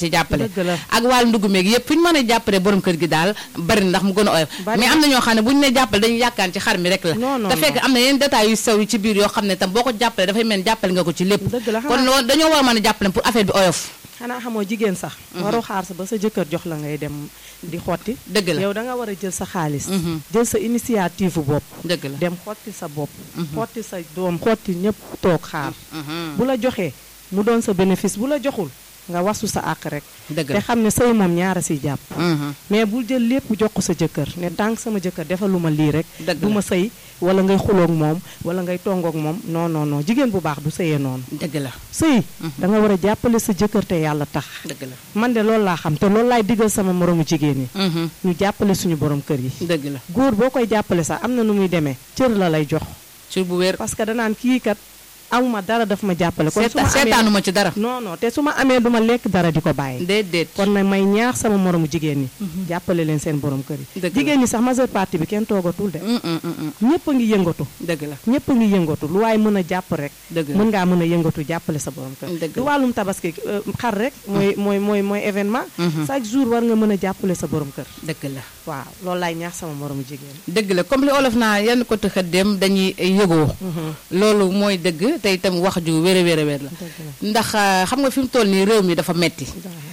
ci jàppale Dëgg la. ak wàllu ndugg meeg yëpp fi ñu mën a jàppale borom kër gi daal bari na ndax mu gën a oyof Bari mais na. am na ñoo xam ne bu ñu ne jàppale dañuy yàkkaan ci xar mi rek la Non, non, te fekk non. am na yeneen détails yu sew yu ci biir yoo xam ne tam boo ko jàppale dafay mel ni jàppale nga ko ci lépp Dëgg la, kon xanaa- loolu dañoo war a mën a jàppale pour affaire bi oyof xanaa xamoo jigéen sax waroo xaar sa ba sa jëkkër jox la ngay dem di xotti dëgg la yow da nga war a jël sa xaalis Mhm. jël sa initiative bopp dëgg la dem xotti sa bopp xotti sa doom xotti ñëpp toog xaar Mhm. bu la joxee mu doon sa bénéfice bu la joxul nga wasu sa àq rek dëgg te la xam ne sëy moom ñaara siy jàpp Mhm. mais bul jël lépp jox ko sa jëkkër ne tànk sama jëkkër defaluma lii rek Dëgg du la. ma sëy wala ngay xuloog moom wala ngay tongoog moom non non non jigéen bu baax du sëyee noonu dëgg la sëy da nga war a jàppale sa jëkkër te yàlla tax dëgg la man de loolu laa xam te loolu laay digal sama moromu jigéen yi Mhm. ñu jàppale suñu borom kër yi dëgg la góor boo koy jàppale sax am na nu muy demee cër la lay jox ci bu wér parce que danaan kii kat amuma dara daf ma jàppale kon su seeta ma amee seetaanuma ci dara non non te su ma amee duma lekk dara di ko bàyyi déedéet kon nag may ñaax sama moromu jigéen ñi jàppale leen seen borom kër yi Dëgg la. jigéen ñi sax majeure partie bi kenn toogatul de Mm, mm, mm, mm. ñëpp a ngi yëngatu dëgg la ñëpp a ngi yëngatu lu waaye mën a jàpp rek dëgg la mën ngaa mën a yëngatu jàppale sa borom kër Dëgg du la. wàllum tabaski euh, xar rek mooy mooy mooy mooy événement Mhm. chaque jour war nga mën a jàppale sa borom kër dëgg la waaw loolu laay ñaax sama moromu jigéen dëgg la comme li olof naa yenn ko tëxa dem dañuy yëgoo loolu mooy dëgg te itam wax ju wér a wér a wér la dëgg la ndax euh, xam nga fi mu toll nii réew mi dafa metti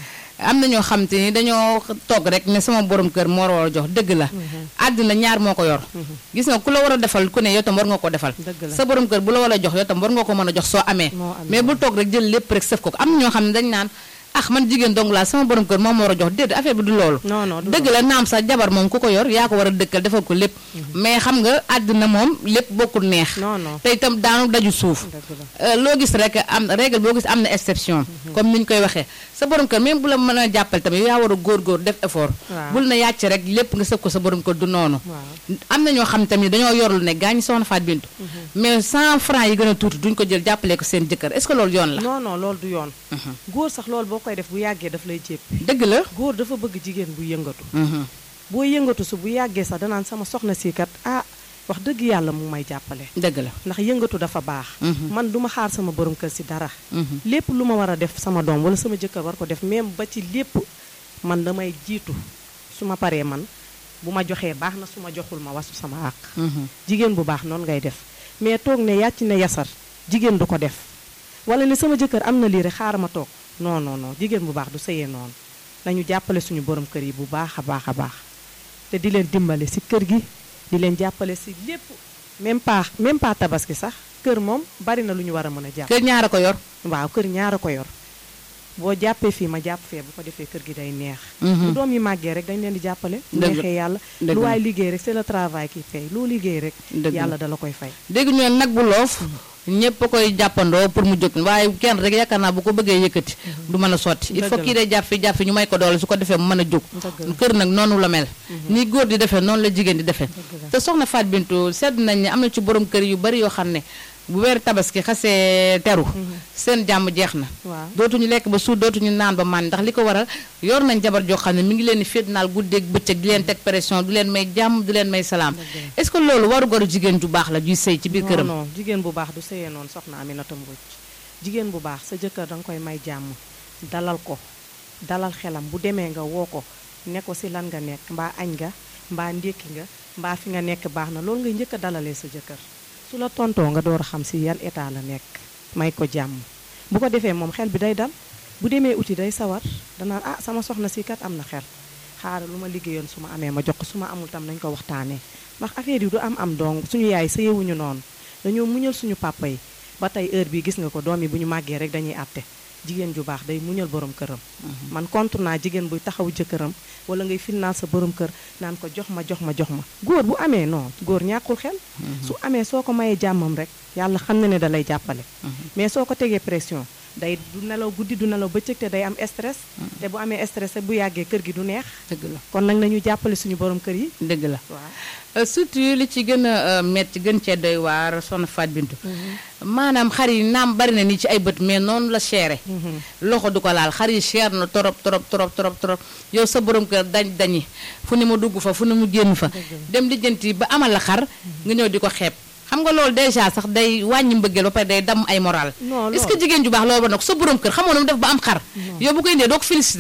am na ñoo xam te ni dañoo toog rek ne sama borom kër moo war a jox dëgg la àddina ñaar moo ko yor gis nga ku la war a defal ku ne yow tam war nga ko defal Dëgg la. sa borom kër bu la war a jox yow tam war nga ko mën a jox soo amee Moo amee. mais bul toog rek jël lépp rek sëf ko ko am na ñoo xam ne dañ naan ah man jigéen dong laa sama borom kër moom moo war a jox déedéet affaire bi du loolu non non du dëgg la naam sa jabar moom ku ko yor yaa ko war a dëkkal defal ko lépp mais xam nga àddina moom lépp bokkul neex non non te itam daanu daju suuf dëgg la Euh, loo gis rek am règle boo gis am na exception comme ni ñu koy waxee sa borom kër même bu la mën a jàppale tamit yow yaa war a góorgóor def effort Waaw. bul na yàcc rek lépp nga sëb ko sa borom kër du noonu waaw am na ñoo xam tamit dañoo yorlu ne gaañ soxna Faat Bintu mais 100 francs yi gën a tuuti duñ ko jël jàppale ko seen jëkkër est-ce que loolu yoon la non non loolu du yoon góor sax loolu boo koy def bu yàggee daf lay jépp dëgg la góor dafa bëgg jigéen bu yëngatu Mhm. boo yëngatu su bu yàggee sax danaan sama soxna si kat ah wax dëgg yàlla mu may jàppale dëgg la ndax yëngatu dafa baax Mhm. man duma xaar sama borom kër si dara Mhm. lépp lu ma war a def sama doom wala sama jëkkër war ko def même ba ci lépp man damay jiitu su ma paree man bu ma joxee baax na su ma joxul ma wasu sama àq Mhm. jigéen bu baax noonu ngay def mais toog ne yàcc ne yasar jigéen du ko def wala ne sama jëkkër am na lii rek xaaral ma toog non non non jigéen bu baax du sëyee noonu nañu jàppale suñu borom kër yi bu baax a baax a baax te di leen dimbale si kër gi di leen jàppale si lépp même pas même pas tabaski sax kër moom bari na lu ñu war a mën a jàpp kër ñaara ko yor waaw kër ñaara ko yor boo jàppee fii ma jàpp fee bu ko defee kër gi day neex Mhm. bu doom yi màggee rek dañ leen di jàppale Dëgg la. neexee yàlla Dëgg lu la. waay liggéey rek c'est le travail qui paye loo liggéey rek Dëgg la. yàlla dala koy fay dégg ñu ne nag bu loof ñëpp a koy jàppandoo pour mu jóg waaye kenn rek yaakaar naa bu ko bëggee yëkkati du mën a sotti il Dëgg faut la. kii day jàpp fi jàpp fi ñu may ko doole su ko defee mu mën a jóg Dëgg la. kër nag noonu la mel ni góor di defee noonu la jigéen di defee Dëgg la. te soxna Faat Bintu sedd nañ ne am na ci borom kër yu bari yoo xam ne bu weer tabaski xasee teru seen jàmm jeex na waaw dootuñu lekk ba suur dootuñu naan ba man ndax li ko waral yor nañ jabar joo xam ne mi ngi leen di féetnaal guddeeg bëccëg di leen teg pression du leen may jàmm du leen may salaam est-ce que loolu waru goru jigéen ju baax la juy sëy ci biir non këram non jigéen bu baax du sëyee noonu soxna Aminata Mbodj jigéen bu baax sa jëkkër da nga koy may jàmm dalal ko dalal xelam bu demee nga woo ko ne ko si lan nga nekk mbaa añ nga mbaa ndékki nga mbaa fi nga nekk baax na loolu ngay njëkk a dalalee sa jëkkër su la tontoo nga door a xam si yan état la nekk may ko jàmm bu ko defee moom xel bi day dal bu demee uti day sawar danaan ah sama soxna si kat am na xel xaaral lu ma liggéeyoon su ma amee ma jox ko su ma amul tam nañ ko waxtaanee ndax affaire yi du am am dong suñu yaay sëyewuñu noonu dañoo muñal suñu papa yi ba tey heure bi gis nga ko doom yi bu ñu màggee rek dañuy àtte jigéen ju baax day muñal borom këram man contre naa jigéen buy taxaw jëkkëram wala ngay finnaal sa borom kër naan ko jox ma jox ma jox ma góor bu amee non góor ñàkkul xel su amee soo ko mayee jàmmam rek yàlla xam na ne da lay jàppale mais soo ko tegee pression day du nelaw guddi du nelaw bëccëg te day am stress te bu amee stress rek bu yàggee kër gi du neex dëgg la kon nag nañu jàppale suñu borom kër yi dëgg la waaw Euh, surtout li ci gën a euh, metti gën cee doy waar soxna Faat Bintu maanaam xar yi naam bari na nii ci ay bët mais noonu la chéré loxo du ko laal xar yi cher na torop torop torop torop torop yow sa borom kër dañ dañi fu ne mu dugg fa fu ne mu génn fa dem lijjanti ba amal la xar nga ñëw di ko xeeb xam nga loolu déjà sax day wàññi mbëggeel ba pare day damm ay moral Non, est-ce loolu- que jigéen ju baax loolu ba nag sa borom kër xamoo nu mu def ba am xar yow bu ko indee doo ko félicité